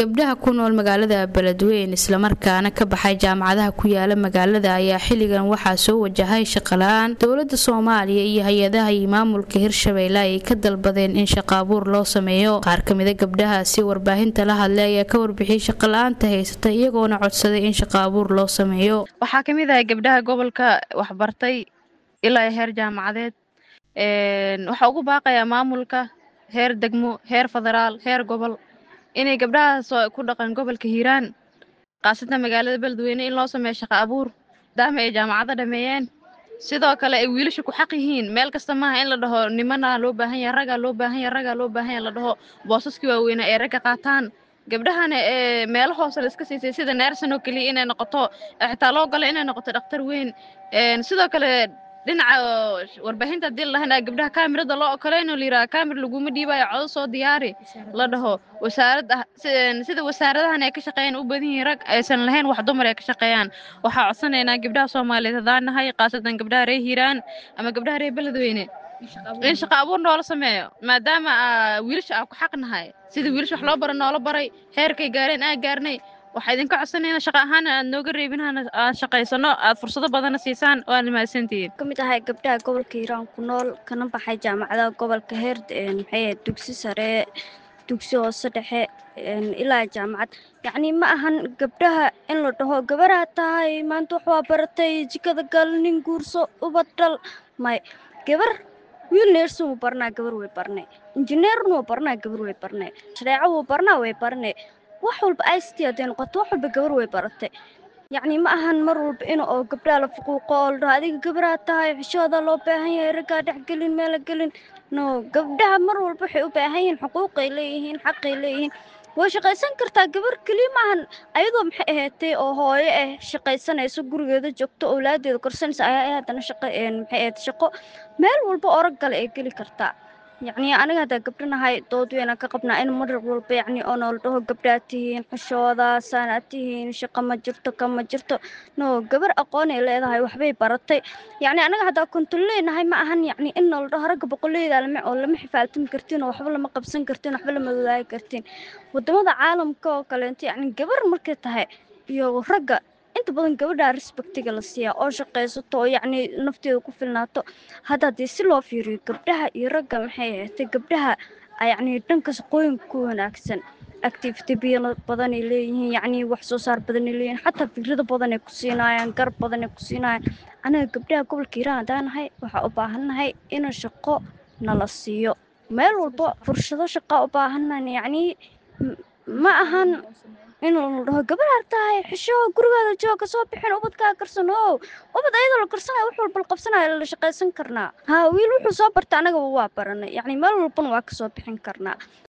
gabdhaha ku nool magaalada beledweyn islamarkaana ka baxay jaamacadaha ku yaala magaalada ayaa xilligan waxaa soo wajahay shaqala-aan dowlada soomaaliya iyo hay-adaha iyo maamulka hirshabeelle ayay ka dalbadeen in shaqa abuur loo sameeyo qaar kamida gabdhahaasi warbaahinta la hadlay ayaa ka warbixiyay shaqala-aanta haysata iyagoona codsaday in shaqa abuur loo sameeyo waxaa kamid ahay gabdhaha gobolka waxbartay ilaa heer jaamacadeed waxaa ugu baaqayaa maamulka heer degmo heer federaal heer gobol inay gabdhahaas ku dhaqan gobolka hiiraan khaasatan magaalada beledweyne in loo sameeyo shaqa abuur maadaama ay jaamacado dhameeyeen sidoo kale ay wiilasha ku xaq yihiin meel kasta maaha in la dhaho nimanaa loo baahan yahay raggaa loo baahan yahay raggaa loo baahan yahay la dhaho boosaskii waaweynaa ee ragga qaataan gabdhahana ee meelo hoose la iska siisay sida neersan oo keliya inay noqoto xitaa loo galo inay noqoto dhakhtar weyn sidoo kale dhinaca warbaahinta hadii la dhahan gabdhaha kaamirada loo okoleynoo la yidhaha kaamir laguma dhiibayo codo soo diyaari la dhaho wasaaradda sida wasaaradahan ay ka shaqeeyaan u badan yihiin rag aysan lahayn wax dumar ay ka shaqeeyaan waxaa codsanaynaa gabdhaha soomaaliyeed haddaan nahay khaasatan gabdhaha reer hiiraan ama gabdhaha reer beledweyne in shaqa abuur noola sameeyo maadaama wiilasha aa ku xaq nahay sida wiilasha wax loo bara noola baray heerkay gaareen aa gaarnay waxaa idinka codsanayna shaqa ahaan aad nooga reebinahana aad shaqaysano aad fursado badana siisaan waad mahadsantihiin ka mid ahay gabdhaha gobolka hiiraan ku nool kana baxay jaamacadaha gobolka heer maxay dugsi sare dugsi hoose dhexe ilaa jaamacad yacni ma ahan gabdhaha in la dhaho gabaraa tahay maanta wax waa baratay jikada gal nin guurso ubad dhal may gabar wiil neersin wuu barnaa gabar way barnay injineerna wuu barnaa gabar way barnay shareeco wuu barnaa way barnay wax walba ict hadday noqoto wax walba gabar way baratay yacni ma ahan mar walba in oo gabdhaha la fuquuqo oo la dhaho adiga gabaraa tahay xishooda loo baahan yahay raggaa dhex gelin meela gelin no gabdhaha mar walba waxay u baahan yihiin xuquuqay leeyihiin xaqay leeyihiin way shaqaysan kartaa gabar keliya maahan ayadoo maxay ahaatay oo hooyo ah shaqaysanayso gurigeeda joogto owlaadeeda korsanaysa ayaa haddana shaqo maxay ahayd shaqo meel walba oo rag gale ay geli kartaa yacni aniga haddaa gabdhanahay dood weynaan ka qabnaa in mar walba yacni oo noola dhaho gabdhaa tihiin xishooda saanaad tihiin shaqo ma jirto ka ma jirto no gabar aqoonay leedahay waxbay baratay yacni anaga haddaa konton leenahay ma ahan yacni in noola dhaho ragga boqoleyda lama oo lama xifaaltami kartiin oo waxba lama qabsan kartiin waxba lama wadaagi kartiin wadamada caalamka oo kaleento yacni gabar markay tahay iyo ragga inta badan gabadhaa respectiga la siiyaa oo shaqaysato oo yacni nafteeda ku filnaato hadda haddii si loo fiiriyo gabdhaha iyo ragga maxay ahaatay gabdhaha yacni dhanka shaqooyinka ku wanaagsan activity biyo badanay leeyihiin yacni wax soo saar badanay leeyihiin xataa fikrado badanay ku siinaayaan garab badanay ku siinaayaan anaga gabdhaha gobolka hiiraan haddaan nahay waxaa u baahannahay in shaqo nala siiyo meel walba fursado shaqaa u baahannahan yacni ma ahan in la dhaho gabar tahay xisho gurigaada jooga soo bixin ubadkaa karsan o ubad ayadoo la karsanayo wax walba la qabsanayo la shaqaysan karnaa ha wiil wuxuu soo barta annagaba waa baranay yacni meel walbana waa ka soo bixin karnaa